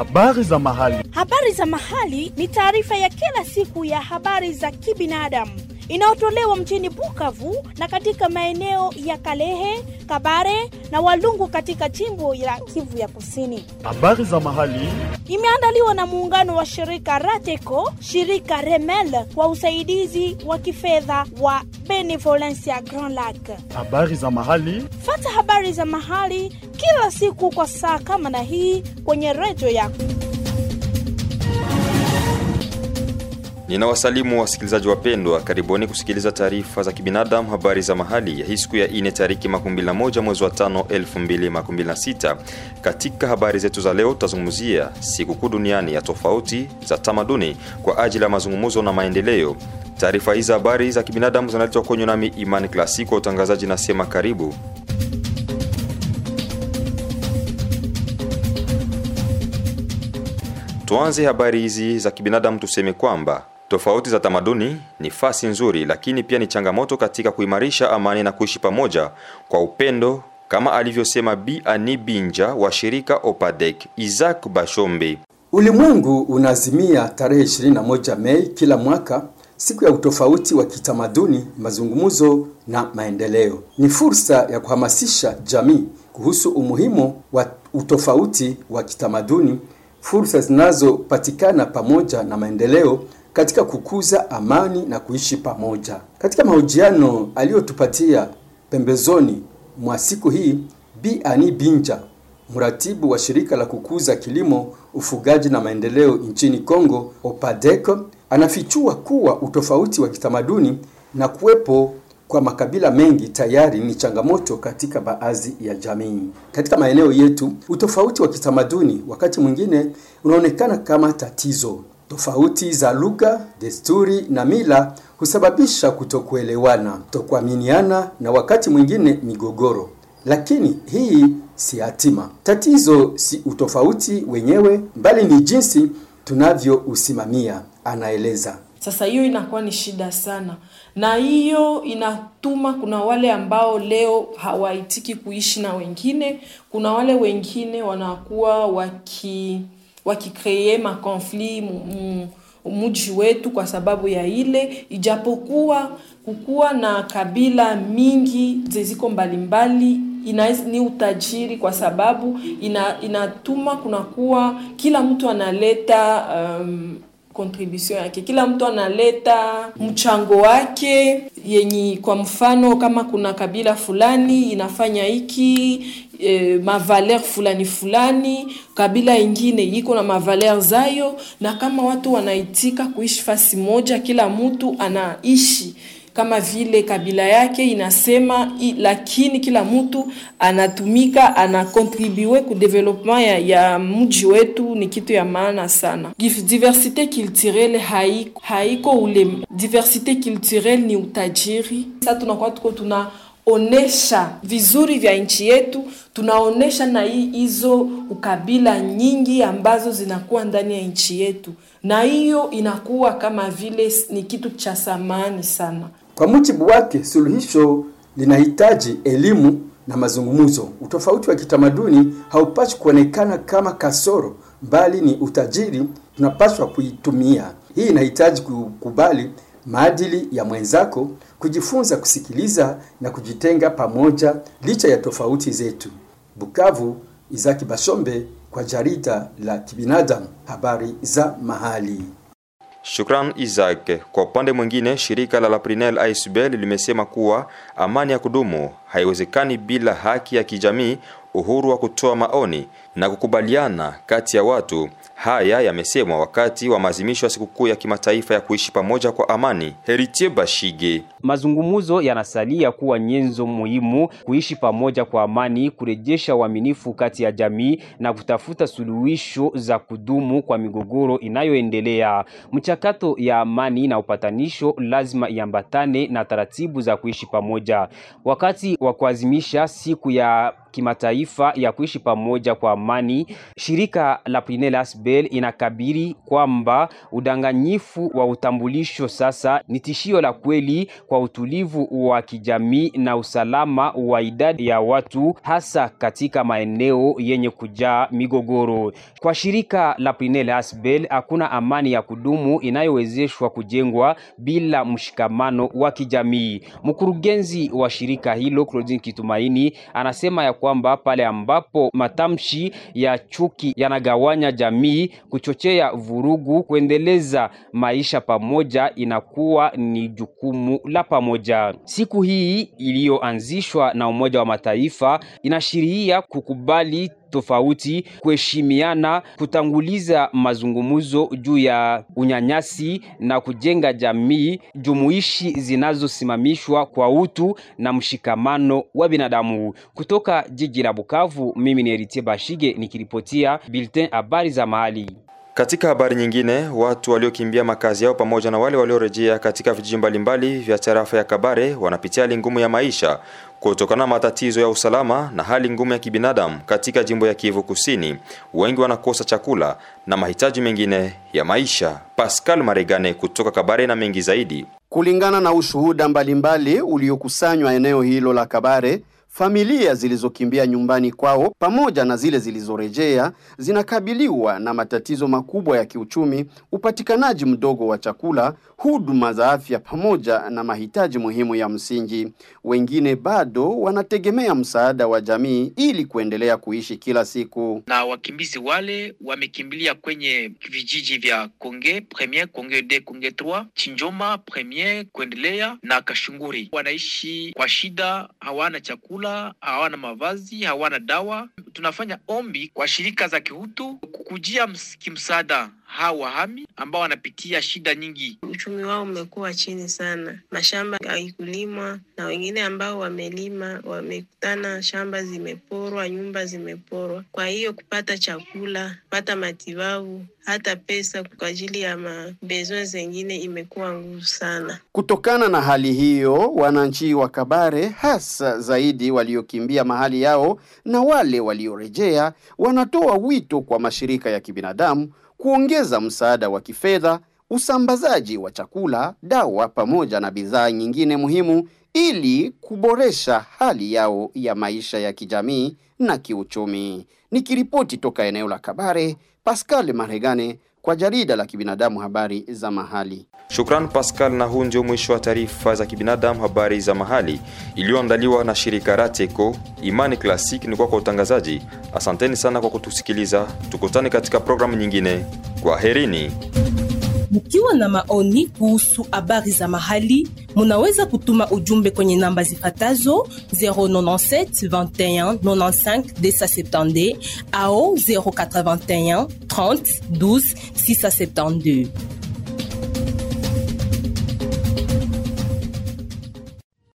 Habari za mahali. Habari za mahali ni taarifa ya kila siku ya habari za kibinadamu inayotolewa mjini Bukavu na katika maeneo ya Kalehe, Kabare na Walungu katika jimbo la Kivu ya Kusini. Habari za mahali. Imeandaliwa na muungano wa shirika Rateco, shirika Remel kwa usaidizi wa kifedha wa Benevolencia Grand Lac. Habari za mahali. Fata habari za mahali kila siku kwa saa kama na hii kwenye redio yako. Ninawasalimu wasikilizaji wapendwa, karibuni kusikiliza taarifa za kibinadamu, habari za mahali ya hii siku ya ine tariki 21 mwezi wa 5 2026. Katika habari zetu za leo, tutazungumzia sikukuu duniani ya tofauti za tamaduni kwa ajili ya mazungumzo na maendeleo. Taarifa hizi za habari za kibinadamu zinaletwa kwenye nami Imani Klasiko, utangazaji nasema karibu. Tuanze habari hizi za kibinadamu, tuseme kwamba tofauti za tamaduni ni fasi nzuri, lakini pia ni changamoto katika kuimarisha amani na kuishi pamoja kwa upendo, kama alivyosema Bi Ani Binja wa shirika Opadek. Isaac Bashombe: Ulimwengu unaazimia tarehe 21 Mei kila mwaka siku ya utofauti wa kitamaduni, mazungumzo na maendeleo. Ni fursa ya kuhamasisha jamii kuhusu umuhimu wa utofauti wa kitamaduni, fursa zinazopatikana pamoja na maendeleo katika kukuza amani na kuishi pamoja. Katika mahojiano aliyotupatia pembezoni mwa siku hii, Bi Ani Binja, mratibu wa shirika la kukuza kilimo, ufugaji na maendeleo nchini Kongo, Opadeko, anafichua kuwa utofauti wa kitamaduni na kuwepo kwa makabila mengi tayari ni changamoto katika baadhi ya jamii. Katika maeneo yetu, utofauti wa kitamaduni wakati mwingine unaonekana kama tatizo. Tofauti za lugha, desturi na mila husababisha kutokuelewana, kutokuaminiana na wakati mwingine migogoro. Lakini hii si hatima. Tatizo si utofauti wenyewe, bali ni jinsi tunavyousimamia, anaeleza. Sasa hiyo inakuwa ni shida sana, na hiyo inatuma kuna wale ambao leo hawaitiki kuishi na wengine, kuna wale wengine wanakuwa waki wakikree makonflit muji wetu kwa sababu ya ile, ijapokuwa kukuwa na kabila mingi zeziko mbalimbali ina, ni utajiri kwa sababu ina, inatuma kunakuwa kila mtu analeta um, contribution yake, kila mtu analeta mchango wake yenye, kwa mfano kama kuna kabila fulani inafanya hiki e, mavaler fulani fulani, kabila ingine iko na mavaler zayo, na kama watu wanaitika kuishi fasi moja, kila mtu anaishi kama vile kabila yake inasema i, lakini kila mtu anatumika anakontribue ku development ya, ya mji wetu. Ni kitu ya maana sana. Diversite culturelle haiko, haiko ule. Diversite culturelle ni utajiri. Sasa tunakuwa tuko tunaonesha vizuri vya nchi yetu, tunaonesha na hizo ukabila nyingi ambazo zinakuwa ndani ya nchi yetu, na hiyo inakuwa kama vile ni kitu cha thamani sana. Kwa mujibu wake, suluhisho linahitaji elimu na mazungumzo. Utofauti wa kitamaduni haupaswi kuonekana kama kasoro, bali ni utajiri, tunapaswa kuitumia. Hii inahitaji kukubali maadili ya mwenzako, kujifunza kusikiliza na kujitenga pamoja licha ya tofauti zetu. Bukavu, Izaki Bashombe kwa jarida la kibinadamu, habari za mahali. Shukran Isaac. Kwa upande mwingine, shirika la Laprinel Aisbel limesema kuwa amani ya kudumu haiwezekani bila haki ya kijamii, uhuru wa kutoa maoni na kukubaliana kati ya watu. Haya yamesemwa wakati wa maadhimisho ya sikukuu ya kimataifa ya kuishi pamoja kwa amani. Heritier Bashige: mazungumzo yanasalia kuwa nyenzo muhimu kuishi pamoja kwa amani, kurejesha uaminifu kati ya jamii na kutafuta suluhisho za kudumu kwa migogoro inayoendelea. Mchakato ya amani na upatanisho lazima iambatane na taratibu za kuishi pamoja. Wakati wa kuadhimisha siku ya kimataifa ya kuishi pamoja kwa amani, shirika la Prinel Asbel inakabiri kwamba udanganyifu wa utambulisho sasa ni tishio la kweli kwa utulivu wa kijamii na usalama wa idadi ya watu hasa katika maeneo yenye kujaa migogoro. Kwa shirika la Prinel Asbel hakuna amani ya kudumu inayowezeshwa kujengwa bila mshikamano wa kijamii. Mkurugenzi wa shirika hilo Claudine Kitumaini anasema ya kwamba pale ambapo matamshi ya chuki yanagawanya jamii, kuchochea vurugu, kuendeleza maisha pamoja inakuwa ni jukumu la pamoja. Siku hii iliyoanzishwa na Umoja wa Mataifa inashiria kukubali tofauti, kuheshimiana, kutanguliza mazungumzo juu ya unyanyasi na kujenga jamii jumuishi zinazosimamishwa kwa utu na mshikamano wa binadamu. Kutoka jiji la Bukavu, mimi ni Eritie Bashige nikiripotia Bulletin habari za mahali. Katika habari nyingine, watu waliokimbia makazi yao pamoja na wale waliorejea katika vijiji mbalimbali vya tarafa ya Kabare wanapitia hali ngumu ya maisha kutokana na matatizo ya usalama na hali ngumu ya kibinadamu katika jimbo ya Kivu Kusini. Wengi wanakosa chakula na mahitaji mengine ya maisha. Pascal Maregane kutoka Kabare na mengi zaidi. Kulingana na ushuhuda mbalimbali uliokusanywa eneo hilo la Kabare, familia zilizokimbia nyumbani kwao pamoja na zile zilizorejea zinakabiliwa na matatizo makubwa ya kiuchumi, upatikanaji mdogo wa chakula, huduma za afya pamoja na mahitaji muhimu ya msingi. Wengine bado wanategemea msaada wa jamii ili kuendelea kuishi kila siku. na wakimbizi wale wamekimbilia kwenye vijiji vya Konge Premier, Konge 2, Konge 3, Chinjoma Premier kuendelea na Kashunguri. Wanaishi kwa shida, hawana chakula, hawana mavazi, hawana dawa. Tunafanya ombi kwa shirika za kihutu kukujia ms- kimsaada hawa wahami ambao wanapitia shida nyingi. uchumi wao umekuwa chini sana, mashamba haikulimwa, na wengine ambao wamelima wamekutana shamba zimeporwa, nyumba zimeporwa. Kwa hiyo kupata chakula, kupata matibabu, hata pesa kwa ajili ya mabezo zengine imekuwa ngumu sana. Kutokana na hali hiyo, wananchi wa Kabare hasa zaidi waliokimbia mahali yao na wale waliorejea wanatoa wito kwa mashirika ya kibinadamu kuongeza msaada wa kifedha, usambazaji wa chakula, dawa pamoja na bidhaa nyingine muhimu ili kuboresha hali yao ya maisha ya kijamii na kiuchumi. Nikiripoti toka eneo la Kabare, Pascal Maregane kwa jarida la kibinadamu habari za mahali. Shukran Pascal, na huu ndio mwisho wa taarifa za kibinadamu habari za mahali iliyoandaliwa na shirika Rateco. Imani Classic ni kwa kwa utangazaji. Asanteni sana kwa kutusikiliza, tukutane katika programu nyingine. Kwa herini. Mkiwa na maoni kuhusu habari za mahali, munaweza kutuma ujumbe kwenye namba zifatazo 097 21 95 270 au 081 30 12 672.